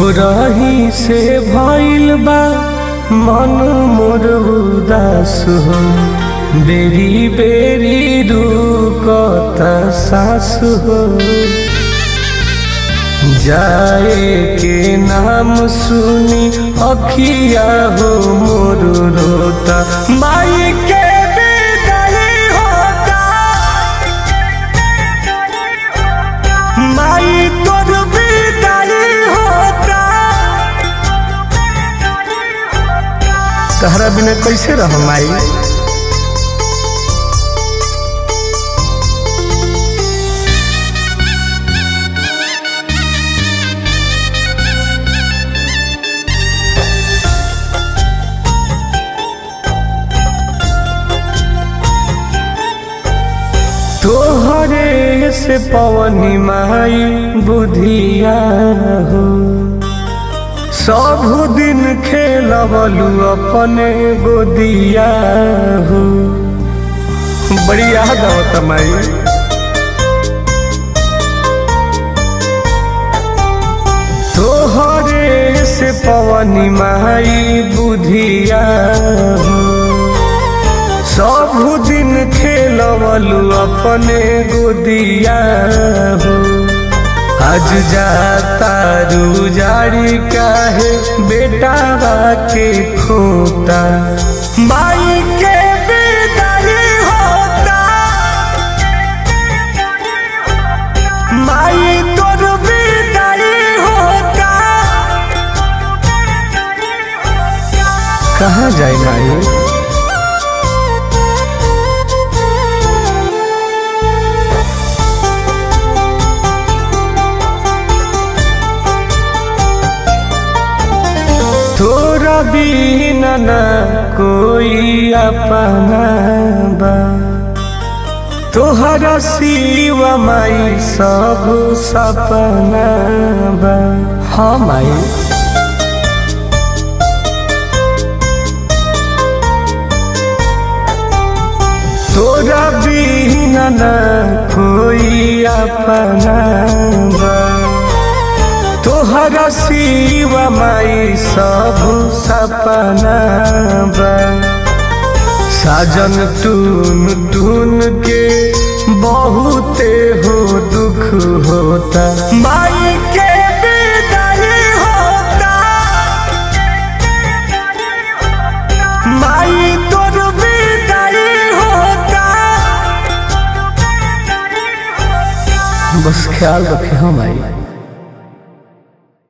भोरही से भइल बा मन मोर उदास हो बेरी बेरी रुकता सास हो जाए के नाम सुनी अखिया हो मोर रोता माई के विदाई होता माई तोर विदाई होता तहरा बिना कैसे रह माई तोहरे से पवनी माई बुधिया हो सब दिन खेलबलू अपने गोदिया हो बड़ी याद आवत माई तोहरे से पवनी माई बुधिया हो सब दिन खेलवलू अपने गोदिया हो आज जाता रू जारी काहे बेटा के खोता माई के विदाई होता माई तोर विदाई होता कहाँ जाए माई तोरा बिना न कोई अपना बा तोहरा सिवा माई सब सपना बा हाँ माई तोरा बिना न कोई अपना बा तोहरा सिवा माई सब सपना बा साजन टून टून के बहुते हो दुख होता माई के विदाई होता माई तोर विदाई होता बस ख्याल रखे हम माई